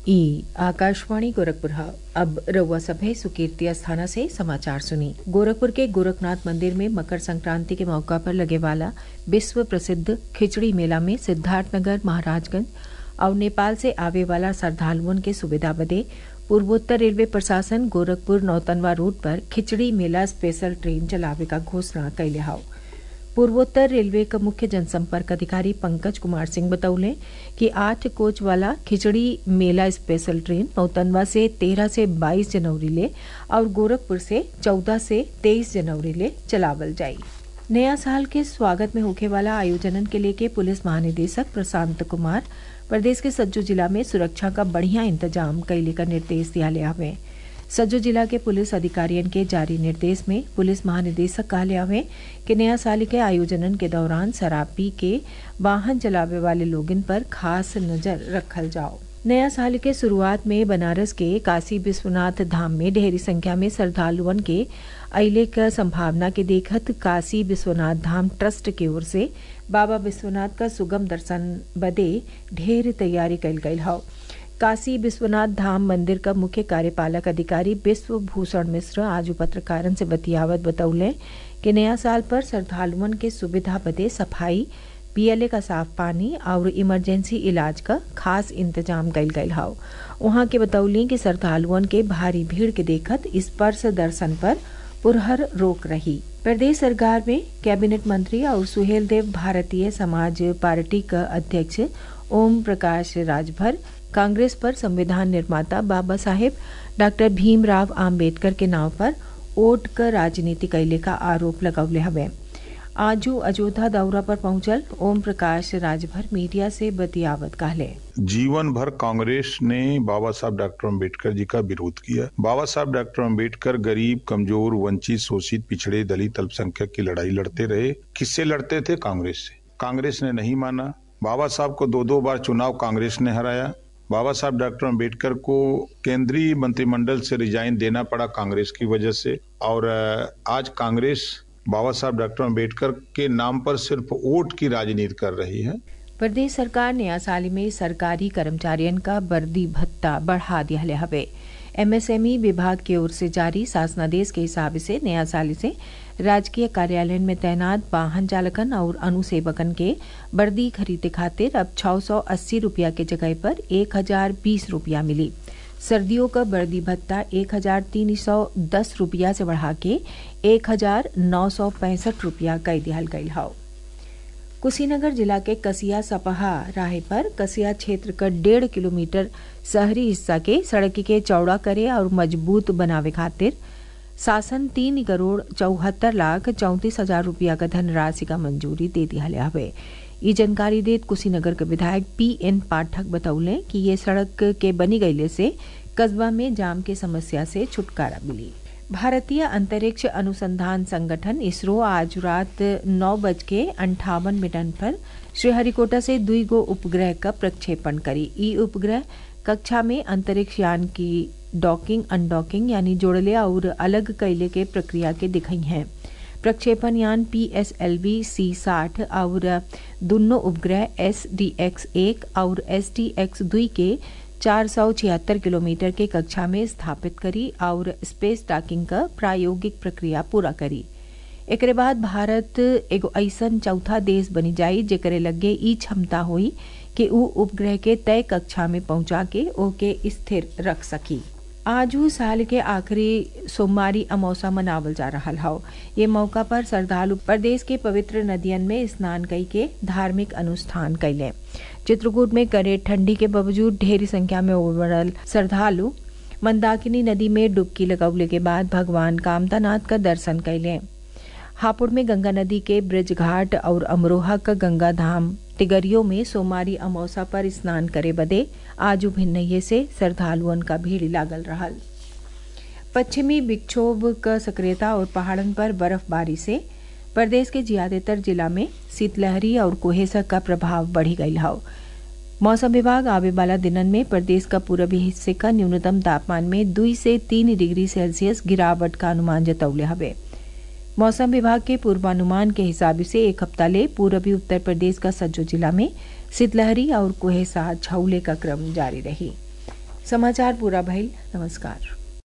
ई आकाशवाणी गोरखपुर है अब रउआ सभे सुकीर्ति अस्थाना से समाचार सुनी गोरखपुर के गोरखनाथ मंदिर में मकर संक्रांति के मौका पर लगे वाला विश्व प्रसिद्ध खिचड़ी मेला में सिद्धार्थनगर महाराजगंज और नेपाल से आवे वाला श्रद्धालुओं के सुविधा बदे पूर्वोत्तर रेलवे प्रशासन गोरखपुर नौतनवा रूट पर खिचड़ी मेला स्पेशल ट्रेन चलावे का घोषणा कैले हाउ पूर्वोत्तर रेलवे का मुख्य जनसंपर्क अधिकारी पंकज कुमार सिंह बतौले कि आठ कोच वाला खिचड़ी मेला स्पेशल ट्रेन नौतनवा से 13 से 22 जनवरी ले और गोरखपुर से 14 से 23 जनवरी ले चलावल जाई नया साल के स्वागत में होखे वाला आयोजनन के लेके पुलिस महानिदेशक प्रशांत कुमार प्रदेश के सज्जू जिला में सुरक्षा का बढ़िया इंतजाम कैले का निर्देश दिया हवे सज्जो जिला के पुलिस अधिकारियन के जारी निर्देश में पुलिस महानिदेशक कहले हवे कि नया साल के आयोजनन के दौरान शराब पी के वाहन चलावे वाले लोगन पर खास नजर रखल जाओ नया साल के शुरुआत में बनारस के काशी विश्वनाथ धाम में ढेरी संख्या में श्रद्धालुअन के अले क संभावना के देखत काशी विश्वनाथ धाम ट्रस्ट की ओर से बाबा विश्वनाथ का सुगम दर्शन बदे ढेर तैयारी कैल गई हौ काशी विश्वनाथ धाम मंदिर का मुख्य कार्यपालक अधिकारी विश्व भूषण मिश्र आज पत्रकारन से बतियावत बतौले कि नया साल पर श्रद्धालुअन के सुविधा बदे सफाई पियले का साफ पानी और इमरजेंसी इलाज का खास इंतजाम कैल गयल हाउ वहां के बतौली कि श्रद्धालुअन के भारी भीड़ के देखत स्पर्श दर्शन पर पुरहर रोक रही प्रदेश सरकार में कैबिनेट मंत्री और सुहेल देव भारतीय समाज पार्टी का अध्यक्ष ओम प्रकाश राजभर कांग्रेस पर संविधान निर्माता बाबा साहेब डॉक्टर भीमराव आम्बेडकर के नाव पर वोट का राजनीति कैले का आरोप लगौले हवे आजू अयोध्या दौरा पर पहुंचल ओम प्रकाश राजभर मीडिया से बतियावत कहले जीवन भर कांग्रेस ने बाबा साहब डॉक्टर अम्बेडकर जी का विरोध किया बाबा साहब डॉक्टर अम्बेडकर गरीब कमजोर वंचित शोषित पिछड़े दलित अल्पसंख्यक की लड़ाई लड़ते रहे किससे लड़ते थे कांग्रेस से कांग्रेस ने नहीं माना बाबा साहब को दो दो बार चुनाव कांग्रेस ने हराया बाबा साहब डॉक्टर अम्बेडकर को केंद्रीय मंत्रिमंडल से रिजाइन देना पड़ा कांग्रेस की वजह से और आज कांग्रेस बाबा साहब डॉक्टर अम्बेडकर के नाम पर सिर्फ वोट की राजनीति कर रही है प्रदेश सरकार नया साल में सरकारी कर्मचारियन का वर्दी भत्ता बढ़ा दिया हवे एमएसएमई विभाग की ओर से जारी शासनादेश के हिसाब से नया साल से राजकीय कार्यालय में तैनात वाहन चालकन और अनुसेवकन के वर्दी खरीदे खातिर अब छह सौ अस्सी रूपया के जगह पर एक हजार बीस रूपया मिली सर्दियों का वर्दी भत्ता एक हजार तीन सौ दस रूपया से बढ़ा के एक हजार नौ सौ पैंसठ रूपया कई दिया गई हाउ कुशीनगर जिला के कसिया सपहा राह पर कसिया क्षेत्र का डेढ़ किलोमीटर शहरी हिस्सा के सड़क के चौड़ा करे और मजबूत बनावे खातिर शासन तीन करोड़ चौहत्तर लाख चौंतीस हजार रूपया का धनराशि का मंजूरी दे दिया हवे ये जानकारी देत कुशीनगर के विधायक पी एन पाठक बतौले कि ये सड़क के बनी गईले से कस्बा में जाम के समस्या से छुटकारा मिली भारतीय अंतरिक्ष अनुसंधान संगठन इसरो आज रात नौ बज के अंठावन मिनट पर श्रीहरिकोटा से दुई गो उपग्रह का प्रक्षेपण करी ई उपग्रह कक्षा में अंतरिक्ष यान की डॉकिंग अनडॉकिंग यानी जोड़ले और अलग कैले के प्रक्रिया के दिखाई हैं प्रक्षेपण यान पी एस एल वी सी साठ और दोनों उपग्रह एस डी एक्स एक और एस डी एक्स दुई के चार सौ छिहत्तर किलोमीटर के कक्षा में स्थापित करी और स्पेस डॉकिंग का प्रायोगिक प्रक्रिया पूरा करी एक बाद भारत एगो ऐसन चौथा देश बनी जाई जेकरे लगे ई क्षमता हुई कि ऊ उपग्रह के तय कक्षा में पहुंचा के ओके स्थिर रख सकी आजू साल के आखिरी सोमवारी अमौसा मनावल जा रहा हौ ये मौका पर श्रद्धालु प्रदेश के पवित्र नदियन में स्नान कई के धार्मिक अनुष्ठान कैले चित्रकूट में करे ठंडी के बावजूद ढेरी संख्या में उमड़ल श्रद्धालु मंदाकिनी नदी में डुबकी लगौले के बाद भगवान कामतानाथ का दर्शन कैले हापुड़ में गंगा नदी के ब्रिज घाट और अमरोहा का गंगा धाम तिगरियों में सोमारी अमौसा पर स्नान करे बदे आजू भिन्नये से श्रद्धालुअन का भीड़ लागल रहल पश्चिमी विक्षोभ का सक्रियता और पहाड़न पर बर्फबारी से प्रदेश के ज्यादातर जिला में शीतलहरी और कुहेसा का प्रभाव बढ़ी गई हाउ मौसम विभाग आवे वाला दिनन में प्रदेश का पूर्वी हिस्से का न्यूनतम तापमान में दुई से तीन डिग्री सेल्सियस गिरावट का अनुमान जतौले हवे मौसम विभाग के पूर्वानुमान के हिसाब से एक हफ्ता ले पूर्वी उत्तर प्रदेश का सज्जो जिला में शीतलहरी और कुहेसा छाउले का क्रम जारी रही समाचार पूरा भइल नमस्कार